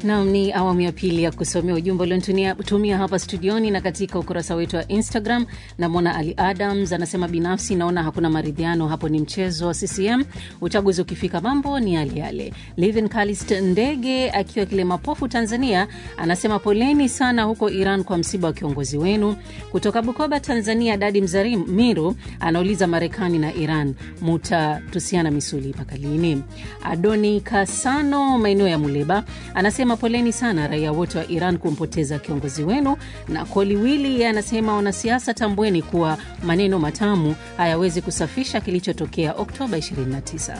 Nam, ni awamu ya pili ya kusomea ujumbe uliotumia hapa studioni na katika ukurasa wetu wa Instagram. Namwona Ali Adams anasema, binafsi naona hakuna maridhiano hapo, ni mchezo wa CCM. Uchaguzi ukifika mambo ni yale yale. Livin Kalist Ndege akiwa Kilemapofu, Tanzania, anasema poleni sana huko Iran kwa msiba wa kiongozi wenu. Kutoka Bukoba, Tanzania, Dadi Mzarimiru anauliza, Marekani na Iran mutatusiana misuli mpaka lini? Adoni Kasano maeneo ya Muleba anasema poleni sana raia wote wa Iran kumpoteza kiongozi wenu. Na Koliwili anasema wanasiasa, tambueni kuwa maneno matamu hayawezi kusafisha kilichotokea Oktoba 29.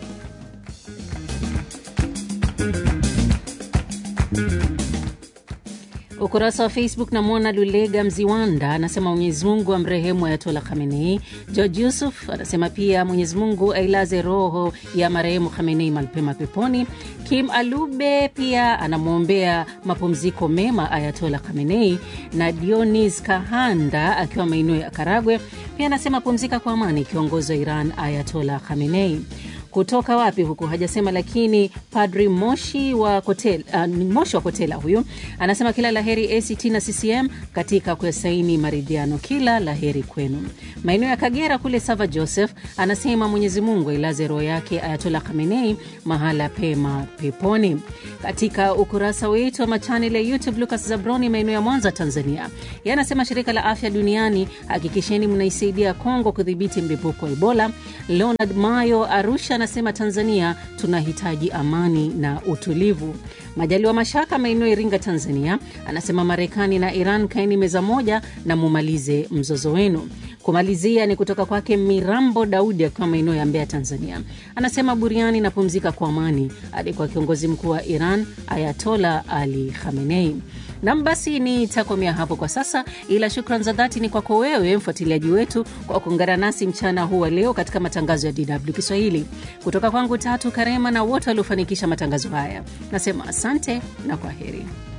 Ukurasa wa Facebook namwona Lulega Mziwanda anasema Mwenyezi Mungu amrehemu Ayatola Khamenei. George Yusuf anasema pia Mwenyezi Mungu ailaze roho ya marehemu Khamenei malpema peponi. Kim Alube pia anamwombea mapumziko mema Ayatola Khamenei, na Dionis Kahanda akiwa maeneo ya Karagwe pia anasema pumzika kwa amani kiongozi wa Iran Ayatola Khamenei kutoka wapi huku hajasema, lakini Padri Moshi wa Kotela, uh, Moshi wa Kotela huyu anasema kila laheri ACT na CCM katika kuyasaini maridhiano, kila laheri kwenu. Maeneo ya Kagera kule Sava Joseph anasema Mwenyezi Mungu ailaze roho yake Ayatola Khamenei mahala pema peponi. Katika ukurasa wetu wa machanel ya YouTube, Lucas Zabroni maeneo ya Mwanza Tanzania, yeye anasema shirika la afya duniani hakikisheni mnaisaidia Kongo kudhibiti mlipuko wa Ebola. Leonard Mayo Arusha anasema Tanzania tunahitaji amani na utulivu. Majaliwa Mashaka maeneo ya Iringa Tanzania anasema Marekani na Iran kaeni meza moja na mumalize mzozo wenu. Kumalizia ni kutoka kwake Mirambo Daudi akiwa maeneo ya Mbeya Tanzania, anasema buriani napumzika kwa amani hadi kwa kiongozi mkuu wa Iran Ayatola Ali Khamenei. Nam, basi nitakomea hapo kwa sasa, ila shukran za dhati ni kwako wewe mfuatiliaji wetu kwa kuungana nasi mchana huu wa leo katika matangazo ya DW Kiswahili. Kutoka kwangu Tatu Karema na wote waliofanikisha matangazo haya, nasema asante na kwa heri.